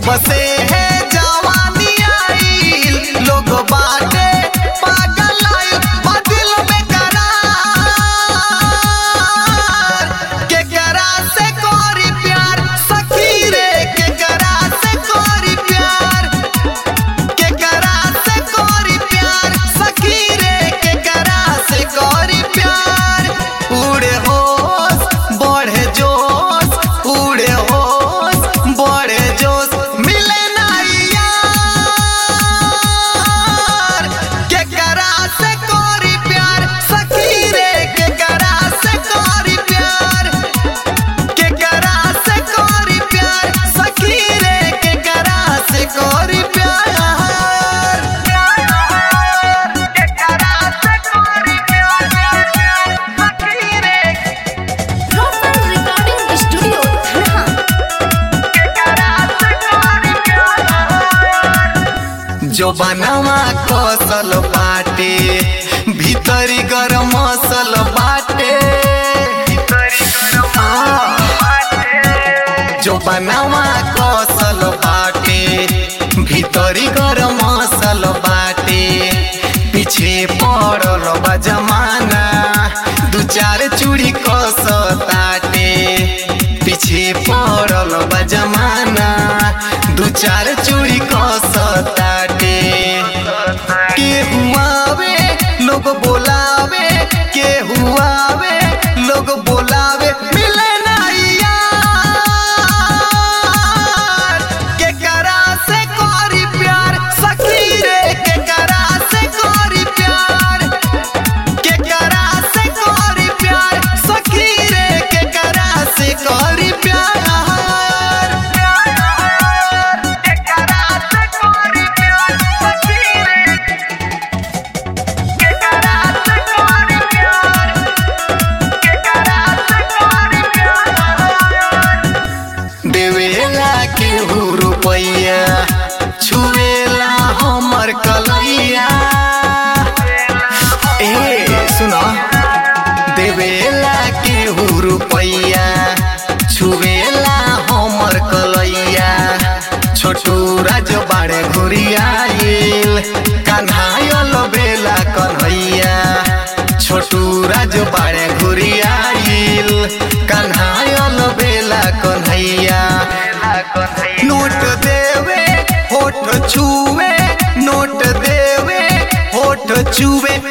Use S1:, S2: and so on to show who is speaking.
S1: जब से है जवानी आईल लोग बाटे पागल आईल बदिल में करार केकरा से कोरी प्यार सखी रे केकरा से कोरी प्यार केकरा से कोरी प्यार सखी रे केकरा से कोरी प्यार उड़े होश बढ़े जोश उड़े होश बढ़े जोश मिले ना यार केकरा से कोरी प्यार सखी रे केकरा से कोरी प्यार केकरा से कोरी प्यार सखी रे केकरा से कोरी प्यार केकरा से कोरी प्यार सखी रे
S2: Rosal Recording Studio, Dhanha.
S1: जो बनवा कसल बाटे भीतरी गरम मसल बाटे जो बनवा कसल बाटे भीतरी गरम मसल बाटे पीछे पड़ल बा जमाना दू चार चूड़ी कसताटे पीछे पड़ल बा जमाना दू चार चूड़ी कसताटे के हुआवे लोग बोलावे के हुआवे लोग बोलावे मिले ना यार केकरा से कोरी प्यार सखी रे केकरा से कोरी प्यार केकरा से कोरी प्यार सखी रे केकरा से कोरी प्यार केकरा से कोरी प्यार सखी रे केकरा से कोरी प्यार केकरा से कोरी प्यार देवेला केहू रुपैया छुएला हमर कलैया ए सुनो देवेला केहू रुपैया छुएला हमर कलैया छोटू राज बाड़े घुरियाइल कन्हायल बेला कन्हैया छोटू राज बाड़े घुरियाइल कन्हायल बेला कन्हैया नोट देवे होठ छुए नोट देवे होठ छुए